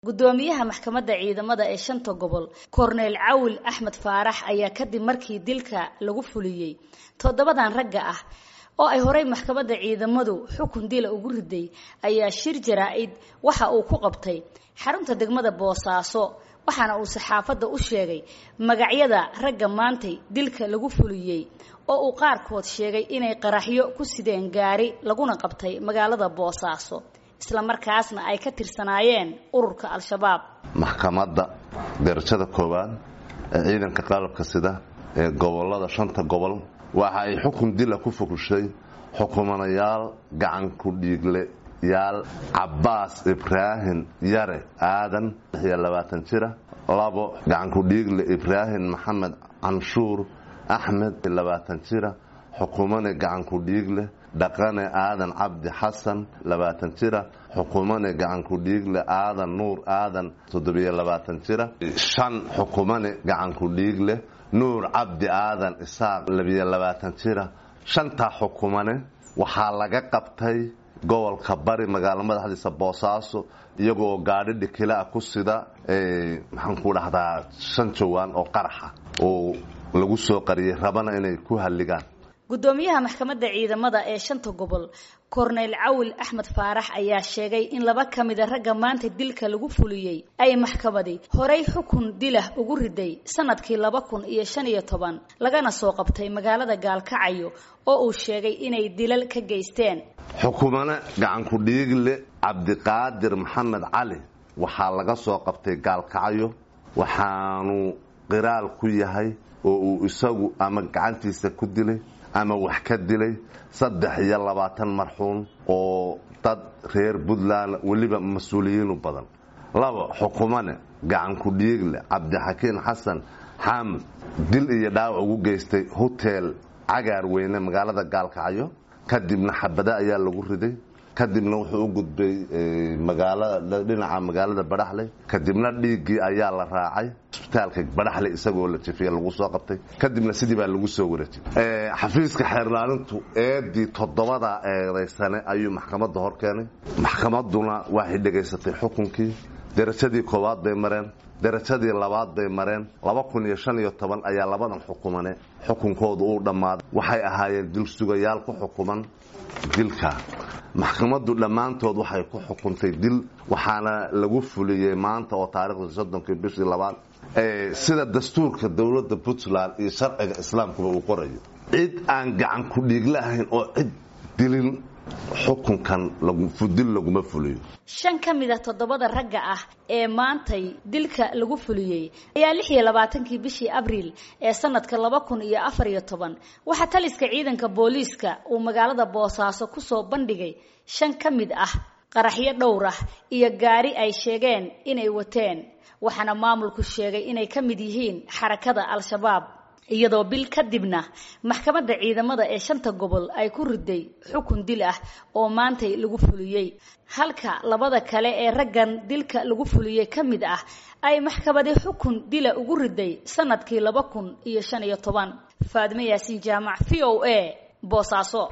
gudoomiyaha maxkamadda ciidamada ee shanta gobol korneyl cawil axmed faarax ayaa kadib markii dilka lagu fuliyey toddobadan ragga ah oo ay horey maxkamadda ciidamadu xukun dila ugu riday ayaa shir jaraa-id waxa uu ku qabtay xarunta degmada boosaaso waxaana uu saxaafadda u sheegay magacyada ragga maantay dilka lagu fuliyey oo uu qaarkood sheegay inay qaraxyo ku sideen gaari laguna qabtay magaalada boosaaso isla markaasna ay ka tirsanaayeen ururka al-shabaab maxkamadda darajada koowaad ee ciidanka qalabka sida ee gobolada shanta gobol waxa ay xukun dila ku fukushay xukumanayaal gacan ku dhiigle yaal cabbaas ibraahim yare aadan iyo labaatan jira labo gacan ku dhiigle ibraahim maxamed canshuur axmed labaatan jira xukumane gacan ku dhiigle dhaqane aadan cabdi xasan labaatan jira xukumane gacan ku dhiigle aadan nuur aadan toddobiyo labaatan jira shan xukumane gacan ku dhiigle nuur cabdi aadan isaaq labiyo labaatan jira shantaa xukumane waxaa laga qabtay gobolka bari magaalo madaxdiisa boosaaso iyagoo gaadhi dhikilaa ku sida maxaan ku dhahdaa shan jawaan oo qaraxa oo lagu soo qariyay rabana inay ku halligaan gudoomiyaha maxkamadda ciidamada ee shanta gobol korneyl cawil axmed faarax ayaa sheegay in laba ka mida ragga maanta dilka lagu fuliyey ay maxkamadi horey xukun dilah ugu riday sanadkii laba kun iyo shan iyo toban lagana soo qabtay magaalada gaalkacayo oo uu sheegay inay dilal ka geysteen xukumane gacanku dhiigle cabdiqaadir maxamed cali waxaa laga soo qabtay gaalkacyo waxaanu qiraal ku yahay oo uu isagu ama gacantiisa ku dilay ama wax ka dilay saddex iyo labaatan marxuun oo dad reer puntland weliba mas-uuliyiinu badan laba xukumane gacan ku dhiigle cabdixakiin xasan xaamud dil iyo dhaawac ugu geystay hotel cagaar weyne magaalada gaalkacyo kadibna xabada ayaa lagu riday kadibna wuxuu u gudbay magaalada dhinaca magaalada badhaxley kadibna dhiiggii ayaa la raacay isbitaalka badhaxley isagoo la jefiyey lagu soo qabtay kadibna sidii baa lagu soo wareejiyay xafiiska xeerlaalintu eedii toddobada eedaysane ayuu maxkamadda hor keenay maxkamadduna waxay dhegaysatay xukunkii darajadii koowaad bay mareen darajadii labaad bay mareen laba kun iyo shan iyo toban ayaa labadan xukumane xukunkoodu uu dhammaaday waxay ahaayeen dil sugayaal ku xukuman dilka maxkamaddu dhammaantood waxay ku xukuntay dil waxaana lagu fuliyey maanta oo taarikhda soddonkii bishii labaad sida dastuurka dowladda puntland iyo sharciga islaamkuba uu qorayo cid aan gacan ku dhiiglahayn oo cid dilin xukunkan dil laguma fuliyo shan ka mid a toddobada ragga ah ee maantay dilka lagu fuliyey ayaa lix iyo labaatankii bishii abriil ee sanadka laba kun iyo afar iyo toban waxaa taliska ciidanka booliiska uu magaalada boosaaso kusoo bandhigay shan ka mid ah qaraxyo dhowr ah iyo gaari ay sheegeen inay wateen waxaana maamulku sheegay inay ka mid yihiin xarakada al-shabaab iyadoo bil kadibna maxkamadda ciidamada ee shanta gobol ay ku riday xukun dil ah oo maantay lagu fuliyey halka labada kale ee raggan dilka lagu fuliyey ka mid ah ay maxkamadi xukun dila ugu riday sanadkii laba kun iyo shan iyo toban faadme yaasiin jaamac v o a boosaaso